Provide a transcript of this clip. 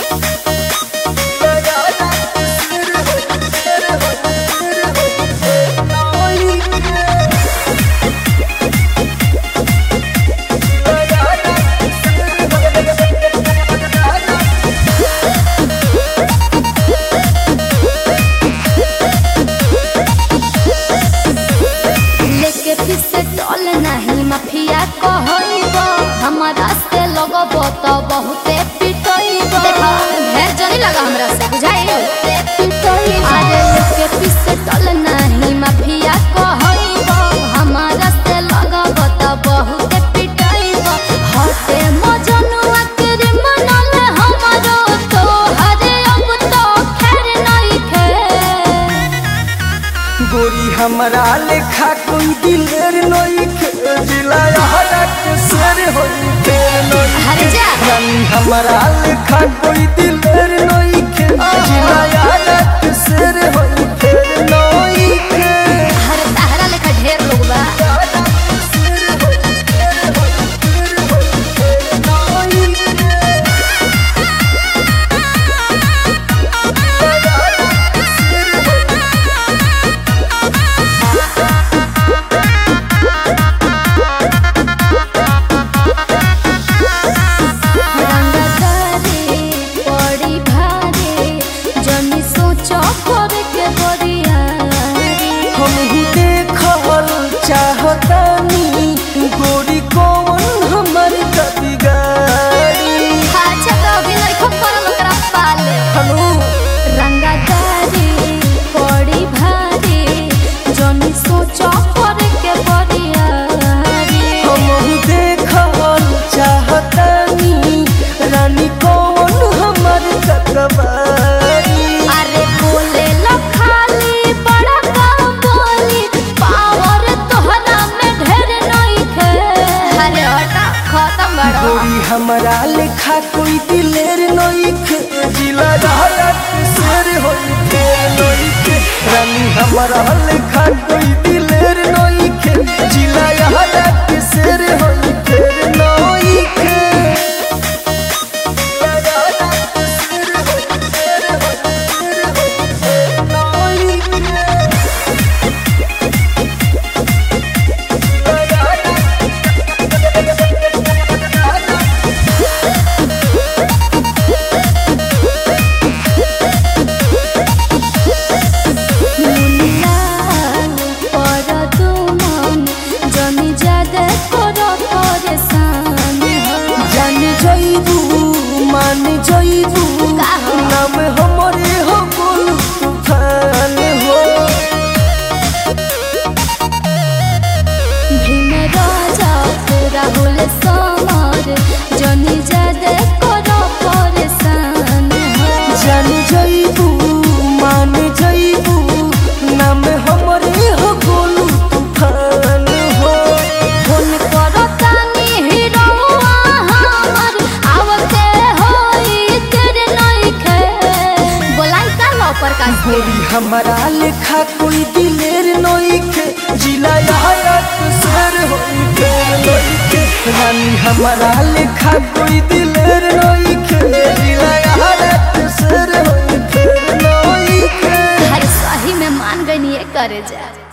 लेके पीछे चल नहीं माफिया कहइब हमारा से लगब तो बहुते पिटइब देखा ढेर जनी लगा हमरा से बुझाई पिटइब अरे लेके पीछे चल नहीं माफिया कहइब हमारा से लगब तो बहुते पिटइब हटे मजनुआ के रे मनल हमरो तो हरे अब तो खैर नहीं खे गोरी हमरा लेखा कोई दिलेर नइखे जिला हरक शेर होई फेर नइखे हर जा रानी हमरा लेखा कोई दिलेर नइखे जिला हरक शेर होई फेर नइखे हर ताहरा लेखा ढेर लोग बा रंगदारी पड़ी भारी जनी सोचो कर के बरियारी हमहू देखल चाहतानी गोरी कौन हमर कदी गाड़ी अच्छा तो अभी लइखो करल ओकरा पाले हनु रंगदारी पड़ी भारी जनी सोचो कर के बरियारी हमहू देखल चाहतानी रानी कौन हमर ककबारी अरे बोले लो खाली बड़ा काम बोली पावर तोहरा में ढेर नहीं खे अरे हटा खत्म बड़ो गोरी हमरा लेखा कोई दिलेर नइखे जिला रहत शेर होई फेर नइखे रानी हमरा लेखा कोई दिलेर नइखे जिला रहत शेर होई फेर नइखे मुनियाल पर तुमन जनी जादे करो परेशान हो जान जइबू मान जइबू का हो? नाम हमरे हो गोलू तूफान हो भीम राजा राहुल समर जनी जादे करो परेशान हो जान जइबू मान जइबू नाम हमरे हो गोलू तूफान हो फोन करो तानी हीरोआ हमर आवते होई तेरे नइखे बोलाई का लो प्रकाश के गोरी हमरा लेखा कोई दिलेर नइखे जिला यारत शेर होई फेर नइखे रानी हमरा लेखा कोई दिलेर नइखे जिला यारत शेर होई फेर नइखे हर सही में मान गई करे जा